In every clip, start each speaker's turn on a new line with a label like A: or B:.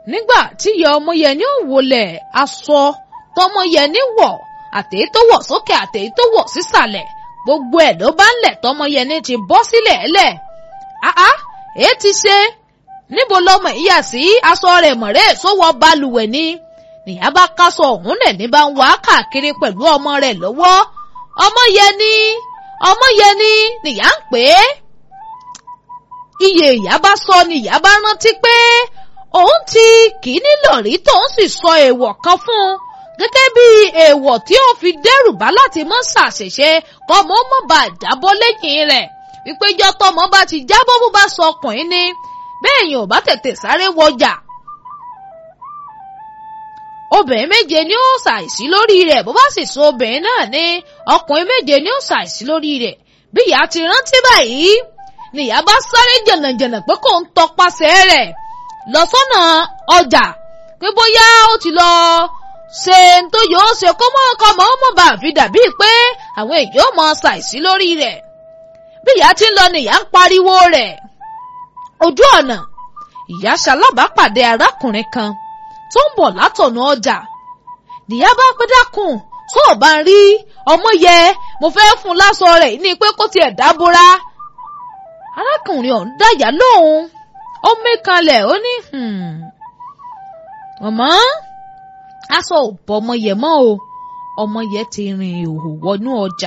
A: nígbà tí ìyá ọmọyẹni ò wọlẹ̀ aṣọ tọmọyẹni wọ̀ àtèyí tó wọ̀ sókè àtèyí tó wọ̀ sísàlẹ̀ gbogbo ẹ̀ ló bá ń lẹ̀ tọmọyẹni ti bọ́ sílẹ̀ ẹ̀lẹ̀ àá èé ti ṣe níbo lọmọ ìyá sí aṣọ rẹ̀ mọ̀rẹ́ sówọ́ balùwẹ̀ ni nìyá bá kásọ ọ̀hún lẹ̀ ní bá ń wá káàkiri pẹ̀lú ọmọ rẹ̀ lọ́wọ́ ọmọyẹni ọmọyẹni nìyá ń pè é iye ìyá bá sọ ni ìyá bá rántí pé òun ti kì í nílò rí tóun sì sọ èèwọ̀ kan fún un gẹ́gẹ́ bí èèwọ̀ tí ó fi dẹ́rù bá láti mọ́ ṣàṣìṣe kọ́mọ mọ́ bá jábọ́ lẹ́yìn rẹ̀ wípé ìjọ tọmọ bá ti jábọ́ bó bá sọ ọkùnrin ni bẹ́ẹ̀ yẹn ò bá tètè sáré wọjà. obìnrin méje ni ó ṣàìsí lórí rẹ̀ bó bá sì so obìnrin náà ní ọkùnrin méje ni ó ṣàìsí lórí rẹ̀ bí ìyá ti rántí báyìí nìyá bá sáré jẹ̀nàjẹ̀nà pé kò ń tọpasẹ̀ rẹ̀ lọ sọ́nà ọjà pé bóyá ó ti lọ ṣe ń tó yóò ṣe kó mọ́ ọkọ mọ́ ọmọ bá fi dàbí pé àwọn èèyàn mọ ṣàìsí lórí rẹ̀ bí ìyá ti ń lọ nìyá ń pariwo rẹ̀ ojú ọ̀nà ìyá ṣalábàápàdé arákùnrin kan tó ń bọ̀ látọ̀nà ọjà nìyá bá pẹ́ dákun tó o bá ń rí ọmọ yẹ mo fẹ́ fún un láṣọ rẹ̀ ní pé kó tiẹ̀ dábòrá arákùnrin ọ̀hún dáyà lóhùn ó mékanlẹ̀ ó ní ọmọ aṣọ ò bọ ọmọ yẹ mọ́ o ọmọ yẹ ti rìn ìhò wọnú ọjà.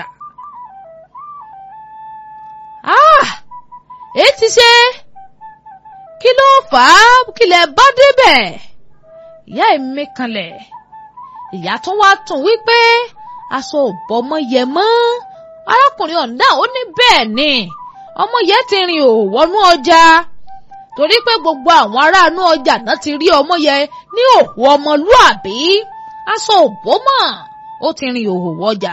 A: èyí ti ṣe kí ló fà á kí lẹ bá débẹ̀ ìyá ẹ̀ mékanlẹ̀ ìyá tó wá tún wípé aṣọ ò bọ ọmọ yẹ mọ́ arákùnrin ọ̀hún náà ó ní bẹ́ẹ̀ ni ọmọ yẹn ti rìn ò wọnú ọjà torí pé gbogbo àwọn aráàánú ọjà náà ti rí ọmọ yẹn ní òhù ọmọlúàbí aṣọ òbó mọ̀ ó ti rìn òhò wọjà.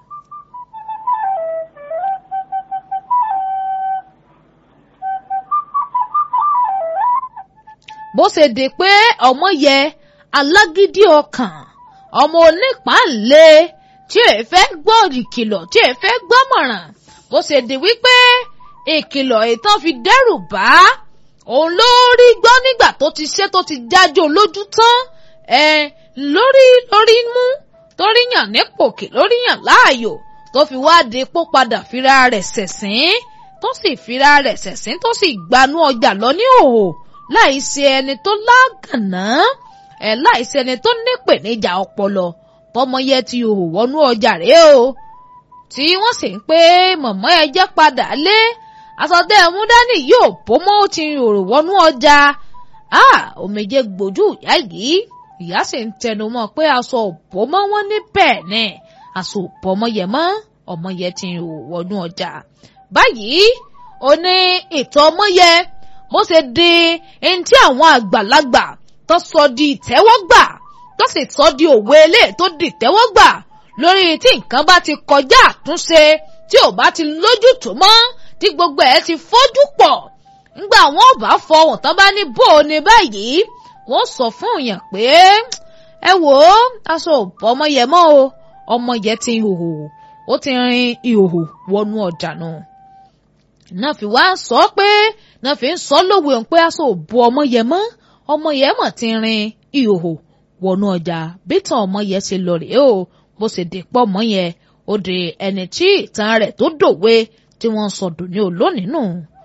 A: bó ṣe di pé ọmọ yẹn alágídí ọkàn ọmọ onípàǹlẹ tí èé fẹ́ gbọ́ ìkìlọ̀ tí èé fẹ́ gbọ́mọ̀ràn bó ṣe di wípé ìkìlọ̀ ìtàn fi dẹ́rù bá òun ló rí gbọ́ nígbà tó ti ṣe tó ti jájó lójú tán ẹ lórí lórí mú torí yàn ní pòkè lórí yàn láàyò tó fi wá di pó padà fira rẹ̀ ṣẹ̀sín tó sì fira rẹ̀ ṣẹ̀sín tó sì gbanú ọjà lọ ní òhò láì ṣe ẹni tó lágànná ẹ láì ṣe ẹni tó nípèníjà ọpọlọ bọ́mọyẹ ti òhò wọnú ọjà rèé o tí wọ́n sì ń pé mọ̀mọ́ ẹ jẹ́ padà lé àsọtẹ́ ẹ̀mú dání yóò bó mọ́ ó ti rò wọnú ọjà a òmìjẹ gbòjú ìyá yìí ìyá sì ń tẹnu mọ́ pé aṣọ òbó mọ́ wọn ní bẹ́ẹ̀ ni aṣọ òbó ọmọ yẹ mọ́ ọmọ yẹ ti rò wọnú ọjà báyìí ó ní ìtọ́ ọmọ yẹ bó ṣe di ẹni tí àwọn àgbàlagbà tó sọ di ìtẹ́wọ́gbà tó sì sọ di òwe ilé tó di ìtẹ́wọ́gbà lórí tí nǹkan bá ti kọjá àtúnṣe tí ò bá ti lójútùú mọ́ tí gbogbo ẹ̀ ti fojú pọ̀ ńgbà wọn ò bá fọwọ́n tán bá ní bó o ní báyìí wọ́n sọ fún èèyàn pé ẹ wò ó aṣọ òbọ ọmọ yẹ mọ́ o ọmọ yẹ ti hòhò ó ti rin ìhòhò wọnú ọjà náà náà fi wá sọ pé náà fi ń sọ lówe òun pé aṣọ òbọ ọmọ yẹ mọ́ ọmọ yẹ mọ̀ ti rin ìhòhò wọnú ọjà bí tàn ọmọ yẹ ṣe lọ rèé o bó ṣe dé pọ̀ mọ́ yẹn ó di ẹni tí ìtàn rẹ̀ tó dòwe tí wọ́n sọ dùn ní olónìí nù.